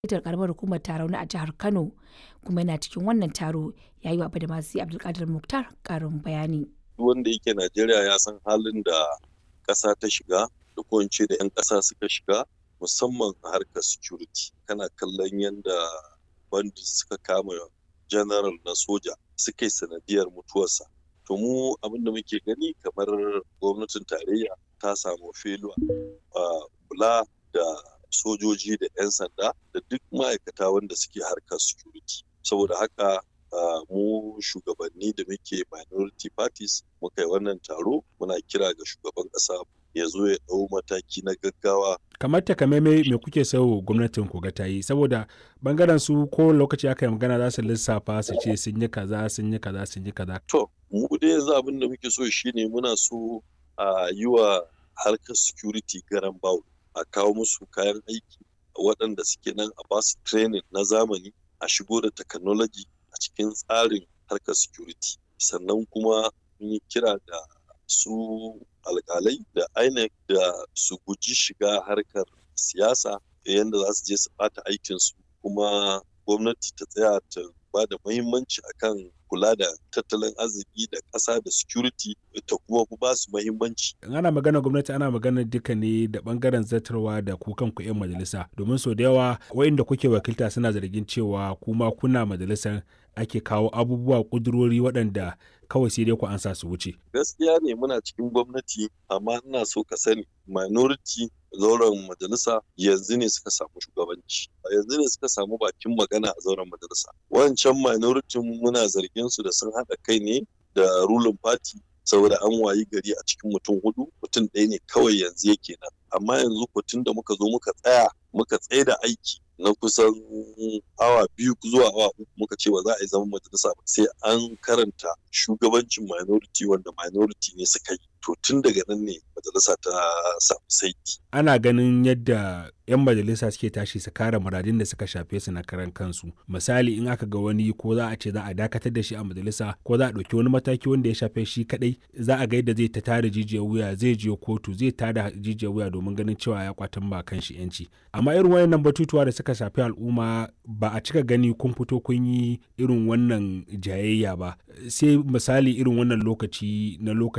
ita karamar hukumar Tarauni a jihar Kano kuma yana cikin wannan taro ya yi wa Badamasi Abdulkadir Muktar karin bayani. Duk wanda yake Najeriya ya san halin da ƙasa ta shiga da ko da 'yan ƙasa suka shiga musamman a harkar security. Kana kallon yadda bandits suka kama general na soja suka yi sanadiyar mutuwarsa. To mu abin da muke gani kamar gwamnatin tarayya ta samu feluwa a kula da sojoji da 'yan sanda da duk ma'aikata wanda suke harkar security. Saboda haka mu shugabanni da muke minority parties muka yi wannan taro muna kira ga shugaban ƙasa ya zo ya ɗau mataki na gaggawa kamar takamaimai me kuke so gwamnatin ku ga ta yi saboda bangaren su ko lokaci aka yi magana za su lissafa su ce sun yi kaza sun yi kaza sun yi kaza to mu dai yanzu abin da muke so shine muna so a yi wa harkar security garan bawo a kawo musu kayan aiki waɗanda suke nan a basu training na zamani a shigo da technology a cikin tsarin harkar security sannan kuma mun yi kira da su alkalai da INEC da su guji shiga harkar siyasa yadda za su je su bata aikinsu kuma gwamnati ta tsaya ta ba da muhimmanci akan kula da tattalin arziki da ƙasa da security ta kuma ba su muhimmanci. ana magana gwamnati ana magana duka ne da bangaren zartarwa da ku kanku 'yan majalisa domin sau da yawa wa'inda kuke wakilta suna zargin cewa kuma kuna majalisar ake kawo abubuwa kudurori waɗanda kawai sai dai ku ansa su wuce. Gaskiya ne muna cikin gwamnati amma ina so ka sani minority zauren majalisa yanzu ne suka samu shugabanci yanzu ne suka samu bakin magana a zauren majalisa wancan minority muna zargin su da sun haɗa kai ne da ruling party saboda an wayi gari a cikin mutum hudu mutum ɗaya ne kawai yanzu yake nan amma yanzu tun da muka zo muka tsaya muka tsaye da aiki na kusan awa biyu zuwa awa uku muka ce ba za a yi zaman majalisa ba sai an karanta shugabancin minority wanda minority ne suka yi to tun daga nan ne majalisa ta samu saiti. ana ganin yadda 'yan majalisa suke tashi su kare muradin da suka shafe su na karan kansu misali in aka ga wani ko za a ce za a dakatar da shi a majalisa ko za a ɗauki wani mataki wanda ya shafe shi kadai za a ga yadda zai ta tada jijiyar wuya zai je kotu zai tada jijiyar wuya domin ganin cewa ya kwatan ba kan shi yanci amma irin wayannan batutuwa da suka shafi al'umma ba a cika gani kun fito kun yi irin wannan jayayya ba sai misali irin wannan lokaci na lokaci